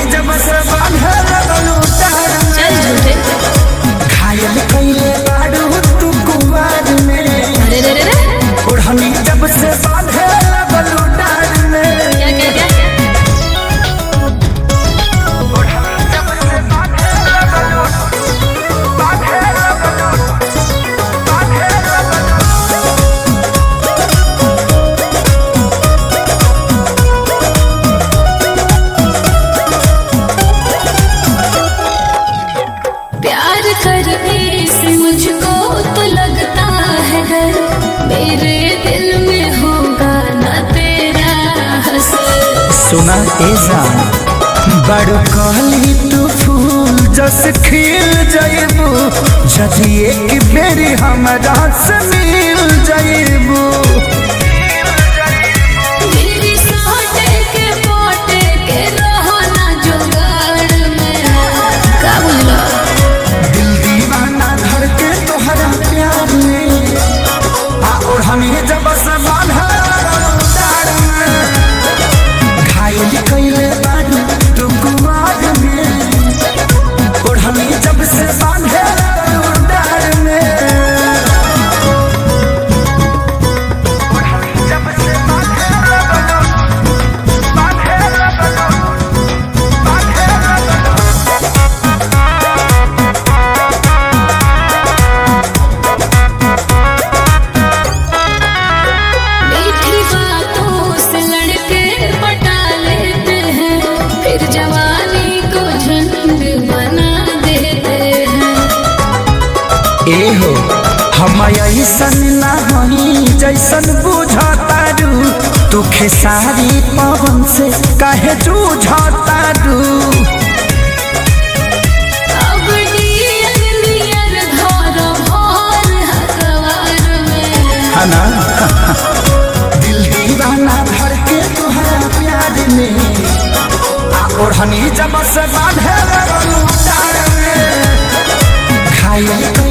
जब से बांधे लगलू डार चल झूठे घायल कइले बाड़ू तू कुवार में अरे रे रे रे ओढ़नी जब से बांधे लगलू डार में क्या क्या क्या ओढ़नी जब से बांधे लगलू बांधे लगलू बांधे लगलू प्यार करने से मुझको तो लगता है डर मेरे दिल में होगा ना तेरा हसर सुना ए जान बड़ कहली तू फूल जस खिल जाइबू जदि एक बेरी हमरा से मिल जाइबू मेरी सोटे के पोटे के रहो ना जुगाड़ में का बोला दिल दीवाना धर के तोहरा प्यार में आ और हमें जब से बांधा डार में घायल कइले बानी तू कुमार में और हमें जब से बांधे डार में और हमें जब से बांधे बांधे बांधे मीठी बातों से लड़के पटा लेते हैं फिर जवानी को झंड बना देते हैं ए हो हम ऐसन ना हई जैसन बुझतारू तू खेसारी पवन से काहे जूझतारू अब नियर नियर घर भर हकवार में है ना दिल दीवाना भर के तुहरा प्यार में आ ओढ़नी जब से बांधे लगलू डार में घायल